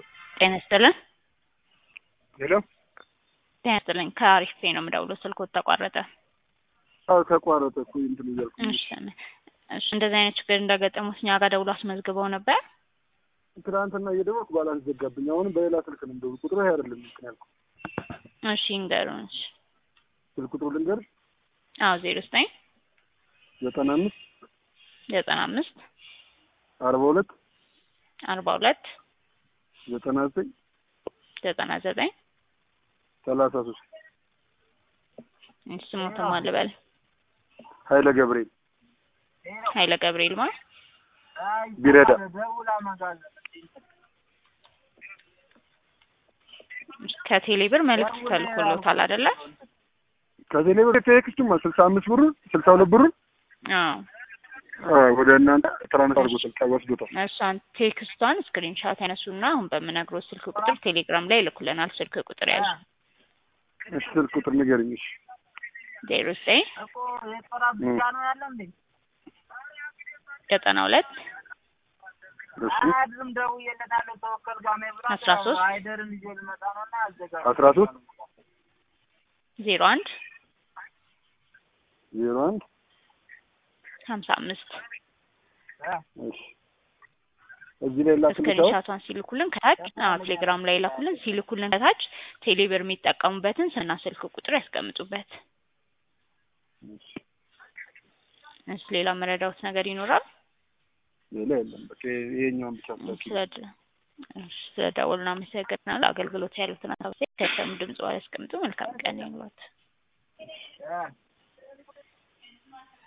ጤና ይስጥልን። ሄሎ ጤና ይስጥልኝ። ከአሪፍ ፔ ነው የምደውለው። ስልክዎት ተቋረጠ። አዎ ተቋረጠ እኮ እንትን እያልኩ እሺ እሺ። እንደዚህ አይነት ችግር እንደገጠሙት እኛ ጋር ደውሎ አስመዝግበው ነበር። ትናንትና እየደወልኩ ባላንስ ዘጋብኝ። አሁንም በሌላ ስልክ ነው የምደውል። ቁጥሩ ይሄ አይደለም እንትን ያልኩት። እሺ ይንገሩን። እሺ ስልክ ቁጥሩ ልንገርሽ አዎ ዜሮ ዘጠኝ ዘጠና አምስት ዘጠና አምስት አርባ ሁለት አርባ ሁለት ዘጠና ዘጠኝ ዘጠና ዘጠኝ ሰላሳ ሶስት ስሞትም አልበል ኃይለ ገብርኤል ኃይለ ገብርኤል ማ ቢረዳ ከቴሌ ብር መልዕክት ተልኮሎታል አይደለ? ከቴሌ ብር ቴክስቱማ ስልሳ አምስት ብሩን ስልሳ ሁለት ብሩን አዎ አዎ፣ ወደ እናንተ ትራንስፈር አድርጎታል ወስዶታል። እሷን ቴክስቷን ስክሪንሻት ያነሱና አሁን በምነግረው ስልክ ቁጥር ቴሌግራም ላይ ይልኩልናል። ስልክ ቁጥር ያዙ እሺ ስልክ ቁጥር ንገረኝ። እሺ ዜሮ ዘጠኝ ዘጠና ሁለት እሺ አስራ ሶስት አስራ ሶስት ዜሮ አንድ ዜሮ አንድ ሀምሳ አምስት እሺ እዚህ ላይ ላክልሽ። ስክሪንሻቷን ሲልኩልን ከታች አዎ ቴሌግራም ላይ ላኩልን። ሲልኩልን ከታች ቴሌብር የሚጠቀሙበትን ስና ስልክ ቁጥር ያስቀምጡበት። እሺ ሌላ መረዳውት ነገር ይኖራል? ሌላ የለም። በቃ ይሄኛውን ብቻ ስላኪ። ስለደወሉ እናመሰግናለን። አገልግሎት ያሉትን አሳብ ከሰሙ ድምጽ ያስቀምጡ። መልካም ቀን ይሁንልዎት።